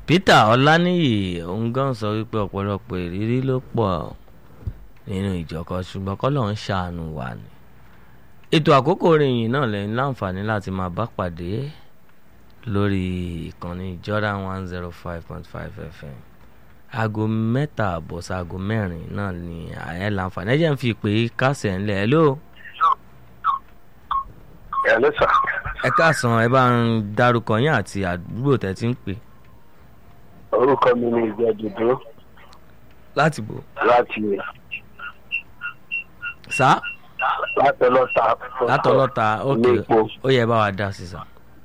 Peter Ọláníyì òun gan sọ wípé ọ̀pọ̀lọpọ̀ ìrírí ló pọ̀ nínú ìjọkọ ṣùgbọ́n kọ́lọ̀ ń ṣàánú wa ni ètò àkókò ìròyìn náà lẹ́yìn láǹfààní láti máa bá pàdé lórí ìkànnì Jordan one zero five point five FM aago mẹ́ta àbọ̀ sáago mẹ́rin náà ni àyẹ̀ láǹfààní ẹ̀jẹ̀ ń fi pé kásẹ̀ ńlẹ̀ ẹ̀ ló. ẹ ló sà. ẹ káàsán ẹ bá ń dárúkọ yín àti àdúgbò tẹ́ ti ń pè. orúkọ mi ni ìjọ dúdú láti bò. láti sá láti ọlọ́ta. látọlọ́ta ok ilé epo. ó yẹ bá wa dá sí sá.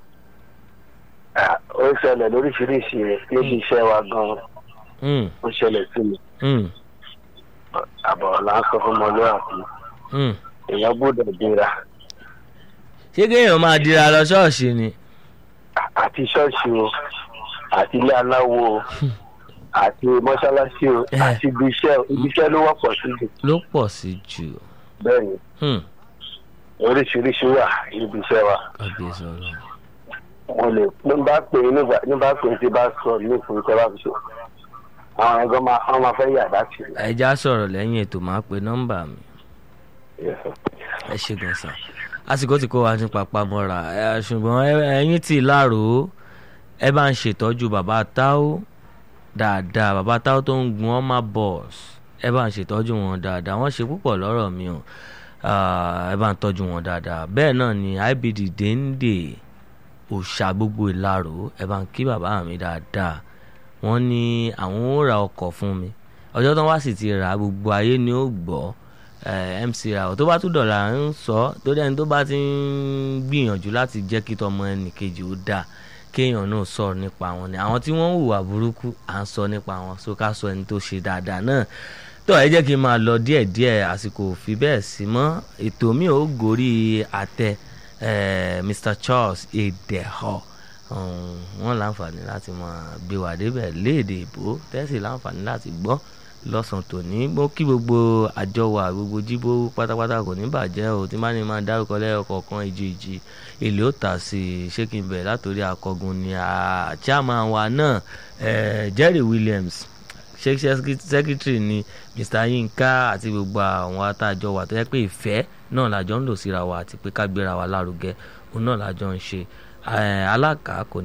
Ah, ó ṣẹlẹ̀ lóríṣiríṣi níbi iṣẹ́ wa gan-an Mm, ó ṣẹlẹ̀ sí mi mm, àbọ̀ là ń sọ fún ọmọlúwàbí mm. èèyàn gbọ́dọ̀ dira ṣé kéèyàn máa dira lọ ṣọ́ọ̀ṣì ni. àti ṣọ́ọ̀ṣì o àti ilé aláwo o àti mọ́ṣáláṣí o Eh. àti ibi iṣẹ́ o ibi iṣẹ́ ló wọ́pọ̀ sí jù ló pọ̀ sí jù. bẹ́ẹ̀ ni Hmm, oríṣiríṣi wà níbi iṣẹ́ wa kábíyèsí ọlọ́run. mo lè ní bá pè é nígbà ní bá pè é tí bá sọ ní ìfún ìṣẹ́ bá fi ṣe àwọn ẹ̀gbọ́n máa wọ́n máa fẹ́ yà láti rí. ẹja sọ̀rọ̀ lẹ́yìn ètò máa pe nọ́mbà mi Yes, sir. ẹ ṣe gan sa àsìkò tí kò wá ní papá mọ́ra ẹ, ṣùgbọ́n ẹ- ẹ̀yin tí láàrò ẹ bá ń ṣètọ́jú bàbá táó dáadáa bàbá táó tó ń gun ọmọ bọ́ọ̀s ẹ bá ń ṣètọ́jú wọn dáadáa wọ́n ṣe púpọ̀ lọ́rọ̀ mi o Ah, ẹ bá ń tọ́jú wọn dáadáa bẹ́ẹ̀ náà ni IBD dénde òòṣà gbogbo ìlarò ẹ bá ń kí bàbá mi dáadáa wọ́n ní àwọn ó ra ọkọ̀ fún mi ọjọ́ tó wá sì ti rà á, gbogbo ayé ni ó gbọ́ eh, MC Rawọ tó bá tún dọ̀là ń sọ tó dẹ́ni tó bá ti ń gbìyànjú láti jẹ́ kí tọmọ ẹnì kejì ó dáa kéèyàn náà sọ̀rọ̀ nípa wọn ni àwọn tí wọ́n ń hùwà burúkú à ń sọ nípa wọn so ká sọ ẹni tó ṣe dáadáa náà tó ẹ jẹ́ kí n máa lọ díẹ̀díẹ̀ àsìkò ò fi bẹ́ẹ̀ sí mọ́ ètò mi ò gorí àtẹ eh, Mr Charles Edeho um, wọ́n láǹfààní láti máa gbé wà débẹ̀ léèdè ìbò tẹ́sí láǹfààní láti gbọ́ lọ́sàn-án tòní mo kí gbogbo àjọ wa gbogbo jíbó pátápátá kò ní bàjẹ́ o tí má ní máa dárúkọ lẹ́yọkọ̀ọ̀kan ìjì ìjì èlé ó tà sí i ṣé kí n bẹ̀rẹ̀ látòrí akọgun ni a chairman wa náà eh, Jerry Williams ṣe secretary ni Mr Yinka àti gbogbo àwọn atájọ wa tó yẹ pé ìfẹ́ náà làjọ ń lò síra wa àti pé ká gbéra wa lárugẹ òun náà làjọ ń ṣe Eh, alága kò ní.